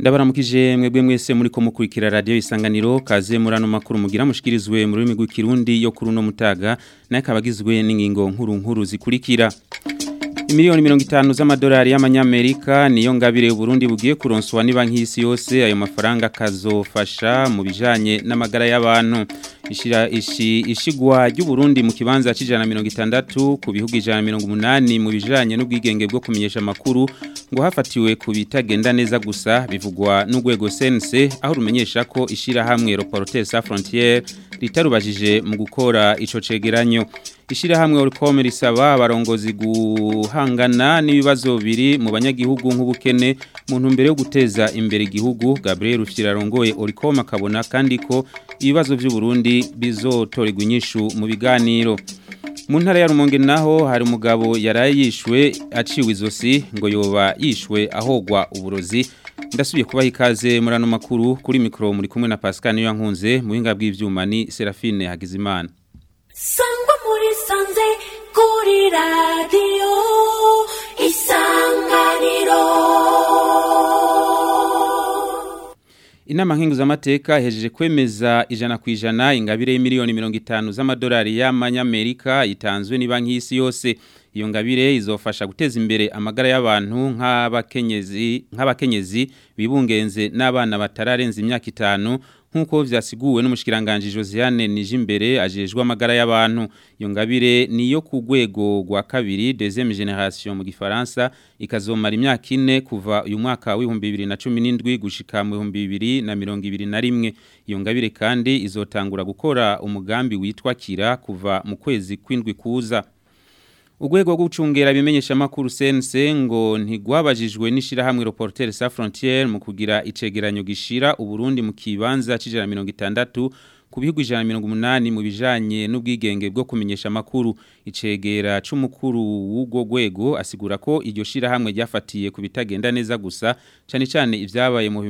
ndabaramukije mwebwe mwese muri ko mukurikira radio isanganiro kaze murano makuru mugira mushikirizwe mu rurimi rw'ikirundi yo kuri uno mutaga naye kabagizwe n'ingingo nkuru nkuru zikurikira Imiliyoni mirongo itanu z'amadolari y'amanyamerika niyo ngabire Burundi bugiye kuronswa ni banki y'isi yose ayo mafaranga kazofasha mu bijanye n'amagara y'abantu ishira ishi ishigwa ry'u Burundi mu kibanza c'ijana mirongo itandatu ku bihugu ijana mirongo umunani mu bijanye n'ubwigenge bwo kumenyesha amakuru ngo hafatiwe ku bitagenda neza gusa bivugwa n'urwego CNC aho rumenyesha ko ishira hamwe Reporters sans frontières ritarubajije mu gukora ico cegeranyo ishira hamwe Orcom risaba abarongozi guhangana n'ibibazo biri mu banyagihugu nk'ubukene mu ntumbero yo guteza imbere igihugu Gabriel Rufyirarongoye Orcom akabona kandi ko ibibazo by'u Burundi bizotorerwa inyishu mu biganiro mu ntara ya Rumonge naho hari umugabo yaraye yishwe aciwe izosi ngo yoba yishwe ahogwa uburozi ndasubiye kubaha ikaze muri ano makuru kuri mikoro muri kumwe na Pascal niyo yankunze mu buhinga bw'ivyuma ni Serafine Hagizimana sangwa muri sanze kuri radiyo isanganiro Inama nkingu z'amateka hejeje kwemeza ijana ku ijana ingabire y'imiliyoni mirongo itanu z'amadolari y'amanyamerika itanzwe ni banki y'isi yose iyo ngabire izofasha guteza imbere amagara y'abantu nk'abakenyezi nk'abakenyezi bibungenze n'abana batararenza imyaka itanu nkuko vyasiguwe n'umushikiranganje Josiane Nijimbere ajejwe amagara y'abantu iyo ngabire niyo ku rwego rwa kabiri deuxième génération mu gifaransa ikazomara imyaka ine kuva uyu mwaka w'ibihumbi bibiri na cumi n'indwi gushika mu bihumbi bibiri na mirongo ibiri na rimwe iyo ngabire kandi izotangura gukora umugambi witwa kira kuva mu kwezi kw'indwi kuza Ugwego rwo gucungera bimenyesha makuru CNC ngo ntigwabajijwe n'ishirahamwe Reporters sans frontières mu kugira icegeranyo gishira uburundi mu kibanza cijana 60 ku bihugu ijana mirongo umunani mu bijanye n'ubwigenge bwo kumenyesha amakuru icegera c'umukuru w'ubwo rwego asigura ko iryo shirahamwe ryafatiye ku bitagenda neza gusa cane cane ivyabaye mu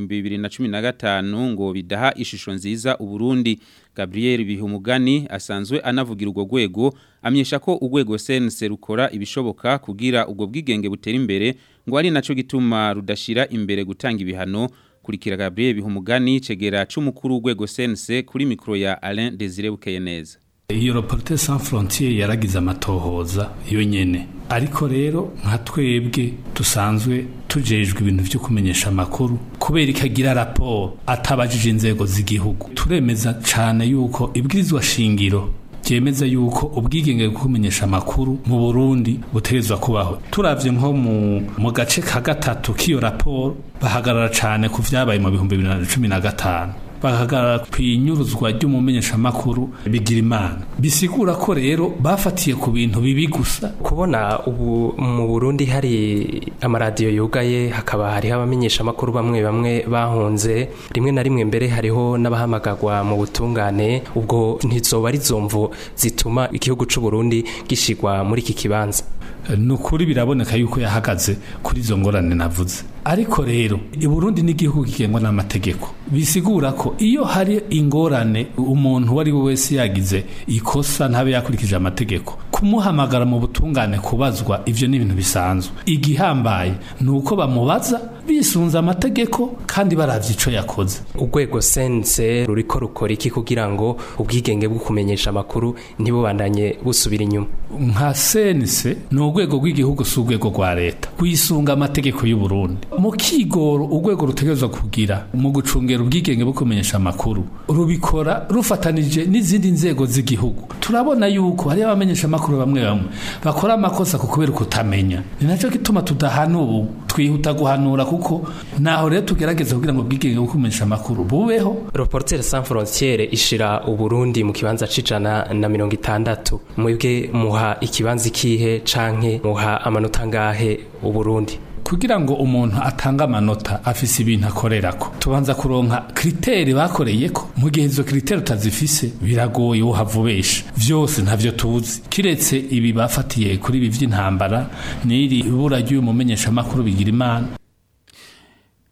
2015 ngo bidaha ishusho nziza uburundi Gabriel Bihumugani asanzwe anavugira urwo rwego amyesha ko urwego CNC rukora ibishoboka kugira ubwo bwigenge butera imbere ngo ari naco gituma rudashira imbere gutanga ibihano kurikira Gabriel Bihumugani cegera c'umukuru w'urwego CNC kuri mikro ya Alain Desire Bukeyeneza iyo Reporters sans frontières yaragize amatohoza yo nyene ariko rero nka twebwe dusanzwe tujejwe ibintu byo kumenyesha amakuru kubera ikagira raporo atabajije inzego z'igihugu turemeza cane yuko ibwirizwa shingiro byemeza yuko ubwigenge bwo kumenyesha amakuru mu Burundi butegezwa kubaho turavye nko mu mu gace ka gatatu k'iyo raporo bahagarara cane ku vyabaye mu bihumbi bibiri na cumi na gatanu bahagarara kwinyuruzwa ry'umumenyeshamakuru bigira imana bisigura ko rero bafatiye ku bintu bibi gusa kubona ubu mu Burundi hari amaradiyo yugaye hakaba hariho abamenyeshamakuru bamwe bamwe bahunze rimwe na rimwe mbere hariho n'abahamagagwa mu butungane ubwo ntizoba ari zomvo zituma igihugu c'u Burundi gishigwa muri iki kibanza nukuri biraboneka yuko yahagaze kuri izo ngorane navuze ariko rero i Burundi n'igihugu kigengwa n'amategeko bisigura ko iyo hari ingorane umuntu uwo ari we wese yagize ikosa ntabe yakurikije amategeko kumuhamagara mu butungane kubazwa ivyo ni ibintu bisanzwe igihambaye ni uko bamubaza bisunze amategeko kandi baravye ico yakoze urwego sense ruriko rukora iki kugira ngo ubwigenge bwo kumenyesha amakuru ntibubandanye busubira inyuma nka sense ni urwego rw'igihugu si urwego rwa leta rwisunga amategeko y'u Burundi mu kigoro urwego rutegerezwa kugira mu gucungera ubwigenge bwo kumenyesha amakuru rubikora rufatanije n'izindi nzego z'igihugu turabona yuko hari abamenyesha amakuru bamwe bamwe bakora amakosa ku kubera kutamenya ni nacyo gituma tudahana ubu twihuta guhanura kuko naho rero tugerageza kugira ngo ubwigenge bwo kumenyesha amakuru bubeho Reporters sans frontières ishira uburundi mu kibanza c'ijana na mirongo itandatu mwebwe muha ikibanza ikihe canke muha amanota ngahe uburundi kugira ngo umuntu atange amanota afise ibintu akorerako tubanza kuronka kriteri bakoreyeko mu gihe izo kriteri utazifise biragoye uhavubesha vyose ntavyo tuzi kiretse ibi bafatiye kuri ibi vy'intambara n'iri ibura ry'uyu mumenyeshamakuru bigira imana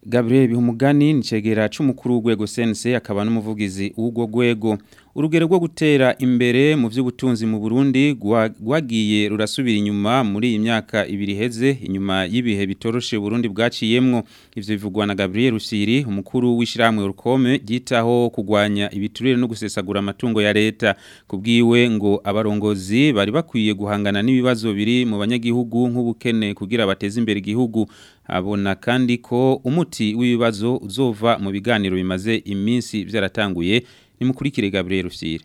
Gabriel Bihumugani nicegera c'umukuru w'ugwego sense akaba n'umuvugizi w'ugwo gwego urugero rwo gutera imbere mu vy'ubutunzi mu Burundi gwagiye rurasubira inyuma muri iyi myaka ibiri heze inyuma y'ibihe bitoroshe Burundi bwaciyemwo ivyo bivugwa na Gabriel Rusiri umukuru w'ishiramwe urukome gitaho kugwanya ibiturire no gusesagura amatungo ya leta kubwiwe ngo abarongozi bari bakwiye guhangana n'ibibazo biri mu banyagihugu nk'ubukene kugira bateze imbere igihugu abona kandi ko umuti w'ibibazo uzova mu biganiro bimaze iminsi byaratanguye nimukurikire Gabriel Rusire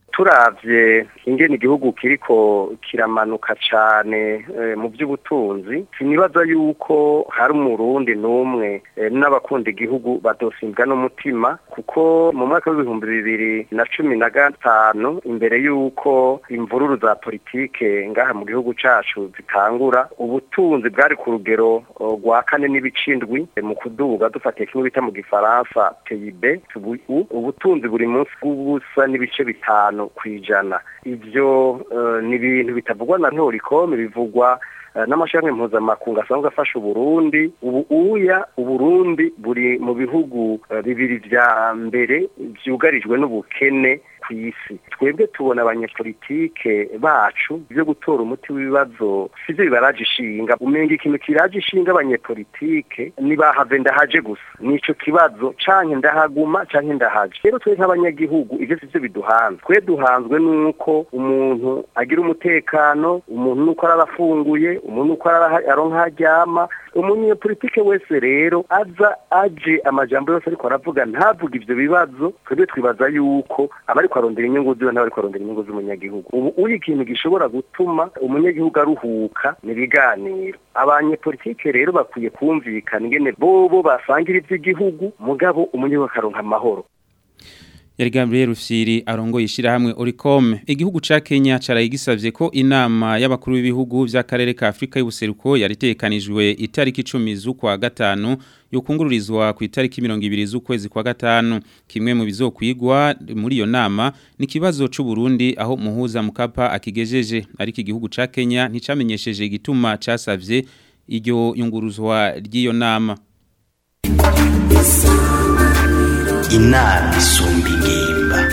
turavye ingene igihugu kiriko kiramanuka cane mu by'ubutunzi sinibaza yuko hari umurundi n'umwe n'abakunda igihugu badosimbwa n'umutima kuko mu mwaka w'ibihumbi bibiri na cumi na gatanu imbere y'uko imvururu za politike ngaha mu gihugu cacu zitangura ubutunzi bwari ku rugero rwa kane n'ibicindwi mu kuduga dufatiye kimwe bita mu gifaransa PIB ubutunzi buri munsi bw'ubusa n'ibice bitanu kwijana ivyo ni ibintu bitavugwa na ntorikome bivugwa n'amashami mpuzamakungu asanzwe afasha uburundi ubu uya uburundi buri mu bihugu bibiri vya mbere vyugarijwe n'ubukene ku isi twebwe tubona abanyepolitike bacu byo gutora umuti w'ibibazo sivyo bibaraje ishinga umenga ikintu kiraje ishinga abanyepolitike nibahave ndahaje gusa nico kibazo canke ndahaguma canke ndahaje rero twe nk'abanyagihugu ivyo sivyo biduhanze twe duhanzwe nuko umuntu agira umutekano umuntu nuko arafunguye umuntu nuko aronka haryama umunyepolitike wese rero aza aje amajambo yose ariko aravuga ntavuga ivyo bibazo twebwe twibaza yuko abari arondera inyungu ziwe n'abari arondera inyungu z'umunyagihugu ubu uri ikintu gishobora gutuma umunyagihugu aruhuka ni ibiganiro abanyepolitike rero bakwiye kumvikana ingene bobo basangira ivy'igihugu mugabo umunyagihugu akaronka amahoro yari Gabriel Rufyiri arongoye ishirahamwe Oricom igihugu ca Kenya caraye gisavye ko inama y'abakuru b'ibihugu by'akarere ka Afrika y'ubuseruko yaritekanijwe itariki 10 z'ukwa gatanu yokungururizwa ku itariki 20 z'ukwezi kwa gatanu kimwe mu bizokwigwa muri iyo nama ni kibazo c'u Burundi aho muhuza mukapa akigejeje ariko igihugu ca Kenya nticamenyesheje igituma casavye iryo yunguruzwa ry'iyo nama inama isumba ingimba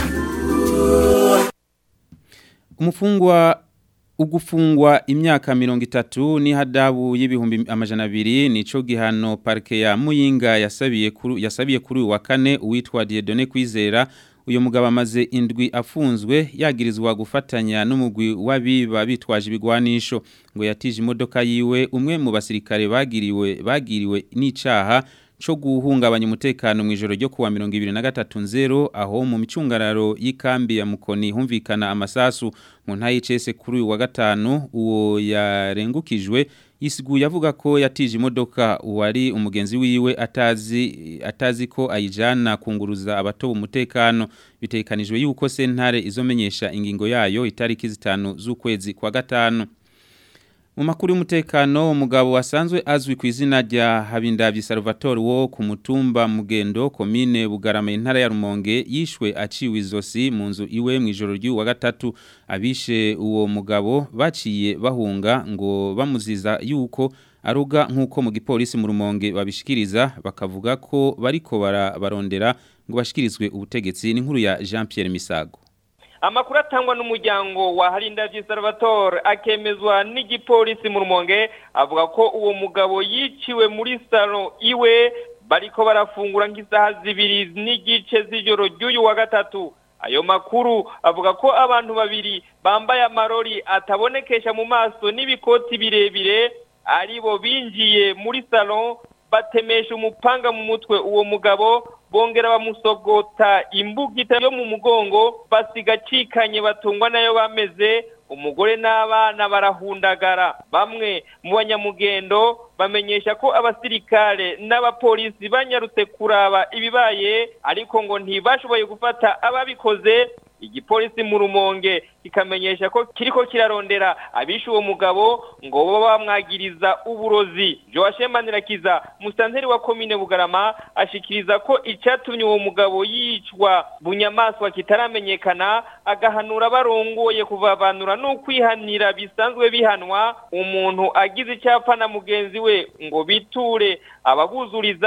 umufungwa ugufungwa imyaka mirongo itatu ni hadabu y'ibihumbi amajana abiri nico gihano parike ya muyinga yasabiye kuri yasabiye kuri wa kane uwitwa Dieudonné Kwizera uyu mugabo amaze indwi afunzwe yagirizwa gufatanya n'umugwi w'abiba bitwaje ibigwanisho ngo yatije imodoka yiwe umwe mu basirikare bagiriwe bagiriwe n'icaha co guhungabanya umutekano mu ijoro ryo kuwa 2023 aho mu micungararo y'ikambi ya Mukoni humvikana amasasu mu ntayi cese kuri uyu wa gatanu uwo yarengukijwe isiguye avuga ko yatije imodoka uwari umugenzi wiwe atazi atazi ko ayijana kunguruza abatoba umutekano bitekanijwe yuko sentare izomenyesha ingingo yayo itariki zitanu z'ukwezi kwa gatanu mu makuru y'umutekano umugabo wasanzwe azwi ku izina rya Habindavyi Salvatore wo ku mutumba Mugendo komine Bugarama intara ya Rumonge yishwe aciwe izosi mu nzu iwe mu ijoro ry'u wa gatatu abishe uwo mugabo baciye bahunga ngo bamuziza yuko aruga nk'uko mu gipolisi mu Rumonge babishikiriza bakavuga ko bariko bararondera ngo bashikirizwe ubutegetsi ni nkuru ya Jean Pierre Misago amakuru atangwa n'umuryango wa Harindavyi Salvatore akemezwa n'igipolisi mu Rumonge avuga ko uwo mugabo yiciwe muri salon iwe bariko barafungura nk'isaha zibiri n'igice z'ijoro ry'uyu wa gatatu ayo makuru avuga ko abantu babiri bambaye amarori atabonekesha mu maso n'ibikoti birebire aribo binjiye muri salon batemesha umupanga mu mutwe uwo mugabo bongera bamusogota imbugita yo mu mugongo basiga acikanye batungwa nayo bameze umugore n'abana barahundagara bamwe mu banyamugendo bamenyesha ko abasirikare n'abapolisi banyarutse kuraba ibibaye ariko ngo ntibashoboye gufata ababikoze igipolisi mu rumonge kikamenyesha ko kiriko kirarondera abishe uwo mugabo ngo baba bamwagiriza uburozi Joachim Manirakiza musanteri wa komine Bugarama ashikiriza ko icatumye uwo mugabo yicwa bunyamaswa kitaramenyekana agahanura barongoye kuvavanura no kwihanira bisanzwe bihanwa umuntu agize icyapa na mugenzi we ngo biture ababuzuriza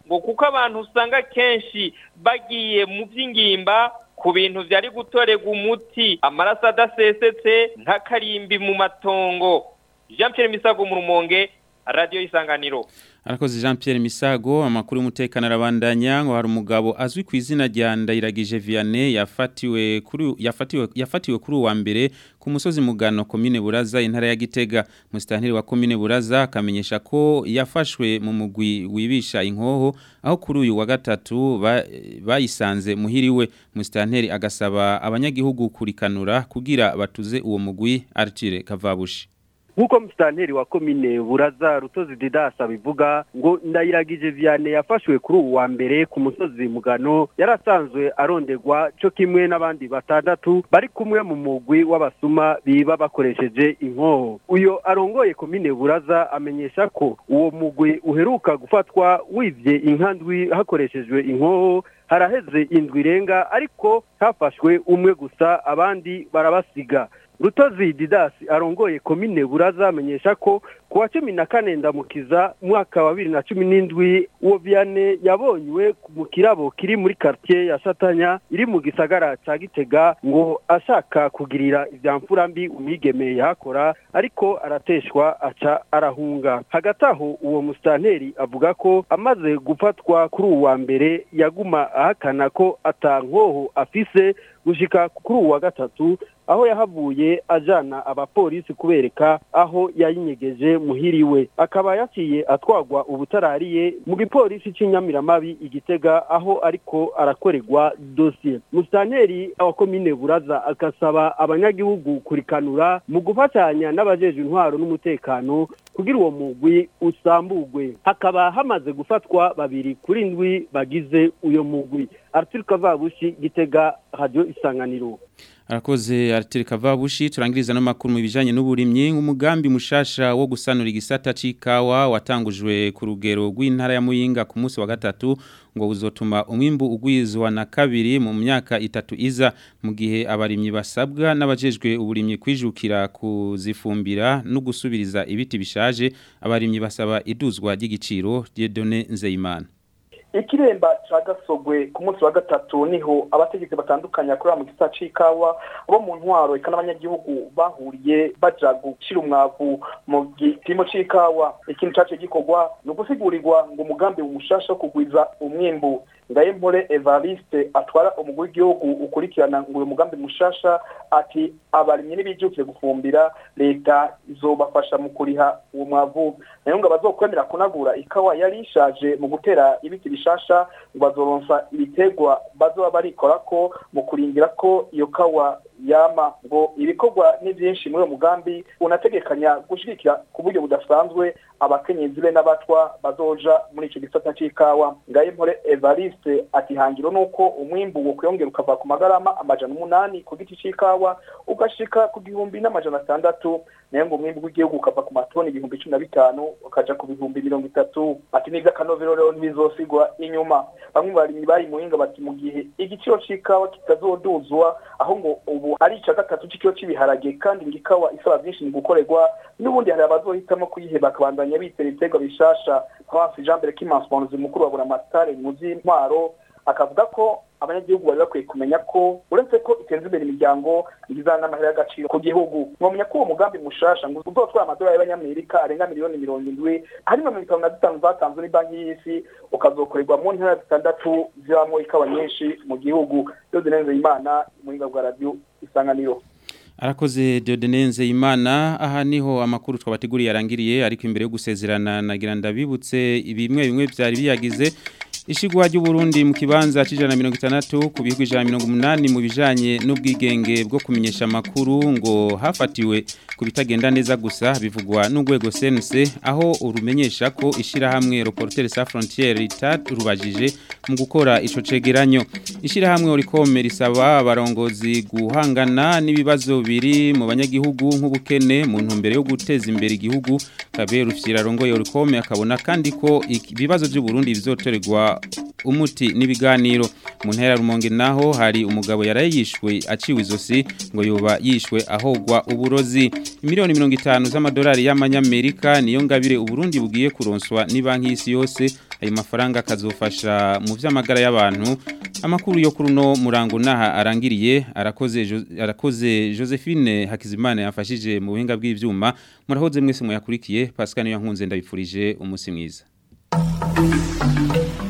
ngo kuko abantu usanga kenshi bagiye mu by'ingimba ku bintu byari gutorerwa umuti amaraso adasesetse nk'akarimbi mu matongo jean Pierre misago mu rumonge radiyo y'isanganiro Arakoze Jean Pierre Misago amakuru y'umutekano arabandanya ngo hari umugabo azwi ku izina rya Ndayiragije Vianney yafatiwe kuri yafatiwe yafatiwe kuri uwa mbere ku musozi mugano commune Buraza intara ya Gitega mustanteri wa commune Buraza akamenyesha ko yafashwe mu mugwi wibisha inkoho aho kuri uyu wa gatatu bayisanze muhiriwe mustanteri agasaba abanyagihugu kurikanura kugira batuze uwo mugwi Artire Kavabushi nk'uko musitanteri wa komine buraza rutozi didasa bivuga ngo ndayiragije vianney yafashwe kuri ubu wa mbere ku musozi mugano yarasanzwe aronderwa cyo kimwe n'abandi batandatu bari kumwe mu mugwi w'abasuma biba bakoresheje inkoho uyo arongoye komine buraza amenyesha ko uwo mugwi uheruka gufatwa wivye inkandwi hakoreshejwe inkoho haraheze indwi irenga ariko hafashwe umwe gusa abandi barabasiga rutozi didasi arongoye komine buraza amenyesha ko ku wa cumi na kane ndamukiza mwaka wa bibiri na cumi n'indwi uwo vianney yabonywe mu kirabo kiri muri quartier ya shatanya iri mu gisagara ca gitega ngo ashaka kugirira ivya mfura mbi umwigeme yahakora ariko arateshwa aca arahunga hagati aho uwo musitanteri avuga ko amaze gufatwa kuri uwa mbere yaguma ahakana ko ata nkoho afise gushika kuri uwa gatatu aho yahavuye ajana abapolisi kubereka aho yayinyegeje muhiriwe akaba yaciye atwagwa ubutarariye mu gipolisi c'inyamiramabi igitega aho ariko arakorerwa dosiye musitanteri wa komine buraza agasaba abanyagihugu kurikanura mu gufatanya n'abajeje intwaro n'umutekano kugira uwo mugwi usambugwe hakaba hamaze gufatwa babiri kuri ndwi bagize uyo mugwi Arthur Kavabushi gitega radio isanganiro Arakoze Artire Kavabushi turangiriza n'amakuru mu bijanye n'uburimyi umugambi mushasha wo gusanura igisata c'ikawa watangujwe ku rugero rw'intara ya Muyinga ku munsi wa gatatu ngo uzotuma umwimbu ugwizwa na kabiri mu myaka itatu iza mu gihe abarimyi basabwa n'abajejwe uburimyi kwijukira kuzifumbira no gusubiriza ibiti bishaje abarimyi basaba iduzwa ry'igiciro Dieudonné Nzeyimana ikiremba ca gasogwe ku munsi wa gatatu niho abategetsi batandukanye akorera mu gisata c'ikawa bo mu ntwaro eka n'abanyagihugu bahuriye baja gushira umwavu mu gipimo c'ikawa ikintu cace gikorwa ni ugusigurirwa ngo umugambi umushasha wo kugwiza umwimbu ngayempore evariste atwara umugwi w'igihugu ukurikirana ngo uyu mugambi mushasha ati abarimyi n'ibijukire gufumbira leta izobafasha mu kuriha uwo mwavu nayo ngo abazokwemera kunagura ikawa yari ishaje mu gutera ibiti bishasha ngo bazoronsa ibitegwa bazoba barikora ko mu kuringira ko iyo kawa yama ngo ibikorwa ni byinshi muri uwo mugambi unategekanya gushigikira ku buryo budasanzwe abakenyezi be n'abatwa bazoja muri ico gisata c'ikawa ngayempore evariste ati hangiro nuko umwimbu wo kwiyongera ukava ku magarama amajana umunani ku giti c'ikawa ugashika ku gihumbi n'amajana atandatu nayo ngo umwimbu w'igihugu ukava ku matoni ibihumbi cumi na bitanu ukaja ku bihumbi mirongo itatu ati nivyo akanovero rero ntibizosigwa inyuma bamwe mu barimyi bari muhinga bati mu gihe igiciro c'ikawa kitazoduzwa aho ngo ubu ari ica gatatu c'ikiro c'ibiharage kandi ngo ikawa isaba vyinshi mu gukorerwa n'ubundi hari abazohitamo kuyiheba bakabandanya bitera ibiterwa bishasha Prince Jean Mbere Kimansponzi mukuru wa Buramatare muzi ntwaro akavuga ko abanyagihugu bari bakwiye kumenya ko uretse ko iteza imbere imiryango igizana n'amahera y'agaciro ku gihugu mwamenya ko uwo mugambi mushasha ngo uzotwara amadolari y'abanyamerika arenga miliyoni mirongo indwi harimo mirongo itanu na zitanu zatanzwe n'ibanki y'isi ukazokorerwa mu ntara zitandatu zibamo ikawa nyinshi mu gihugu yose neza imana muhinga bwa radiyo isanganiro Arakoze Diodenenze Imana aha niho amakuru twabateguriye yarangiriye ariko imbere yo gusezerana nagira ndabibutse ibimwe bimwe byari biyagize Ishigwa ry'u Burundi mu kibanza cijana 160 ku bihugu 180 mu bijanye n'ubwigenge bwo kumenyesha makuru ngo hafatiwe ku bitagenda neza gusa bivugwa n'ugwego CNC aho urumenyesha ko ishira hamwe Reporters sans frontières rubajije mu gukora ico cegeranyo ishira hamwe orikome risaba abarongozi guhangana n'ibibazo biri mu banyagihugu nk'ubukene mu ntumbero yo guteza imbere igihugu kabe rufyira rongo orikome akabona kandi ko ibibazo by'u Burundi bizotorerwa umuti n'ibiganiro mu ntera rumonge naho hari umugabo yarayishwe aciwe izosi ngo yoba yishwe ahogwa uburozi miliyoni 50 z'amadolari y'amanyamerika niyo ngabire uburundi bugiye kuronswa ni banki y'isi yose ayo mafaranga akazofasha mu vy'amagara y'abantu amakuru yo kuri no murango naha arangiriye arakoze Jo- arakoze Josephine Hakizimana yafashije mu buhinga bw'ivyuma murahoze mwese muyakurikiye Pascal niyo nkunze ndabipfurije umunsi mwiza